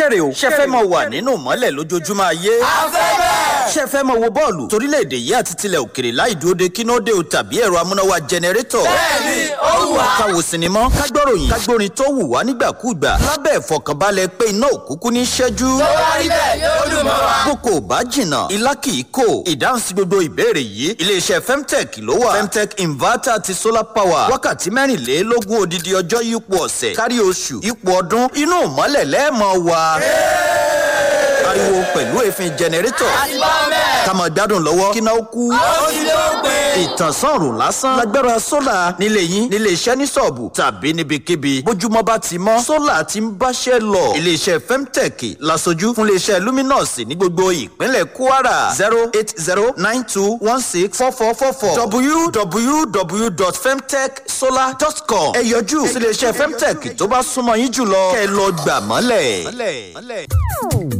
kéré o ṣe fẹ́ mọ̀ wà nínú mọ́lẹ̀ lójoojúmọ́ ayé. ṣe fẹ́ mọ̀ wo bọ́ọ̀lù torílẹ̀-èdè yìí àti tilẹ̀ òkèrè láì dúró de kínóde o tàbí ẹ̀rọ amúnáwá jẹnẹrétọ̀. bẹ́ẹ̀ni ó wù wá. ká wo sinimá ká gbọ́ròyìn ká gbórin tó wù wá nígbàkúùgbà lábẹ́ ìfọkànbalẹ̀ pé iná òkúkú ní ṣẹ́jú. tó bá rí bẹ́ẹ̀ yóò dùn mọ́ wa. boko ò bá jìnnà ilá kì í kò ìdáhùn sí gbogbo ìbéèrè yìí iléeṣẹ́ femtech ló wà femtech inverter àti solar power wákàtí mẹ́rìnlélógún odidi ọjọ́ yípo ọ̀sẹ̀ kárí oṣù yípo ọdún inú ìmọ́lẹ̀ lẹ́ẹ̀mọ́ wa ariwo pẹ̀lú èéfín jẹnẹrétọ̀ àti bá bẹ́ẹ̀. ká máa gbádùn lọ́wọ́ kí náà kú ó ti ló pé. ìtànsán ọ̀rùn lásán lágbára sólà nílé yín nílé iṣẹ́ ní sọ̀ọ̀bù tàbí níbikíbi bójúmọ́ bá ti mọ́ sólà ti ń báṣẹ́ lọ iléeṣẹ́ femtech lasojú fún iléeṣẹ́ luminous ní gbogbo ìpínlẹ̀ kwara zero eight zero nine two one six four four four four www.femtechsolar.com ẹ yọjú sí iléeṣẹ́ femtech tó bá súnmọ́ yín jùlọ kẹ́ ẹ lọ gbà mọ́lẹ̀.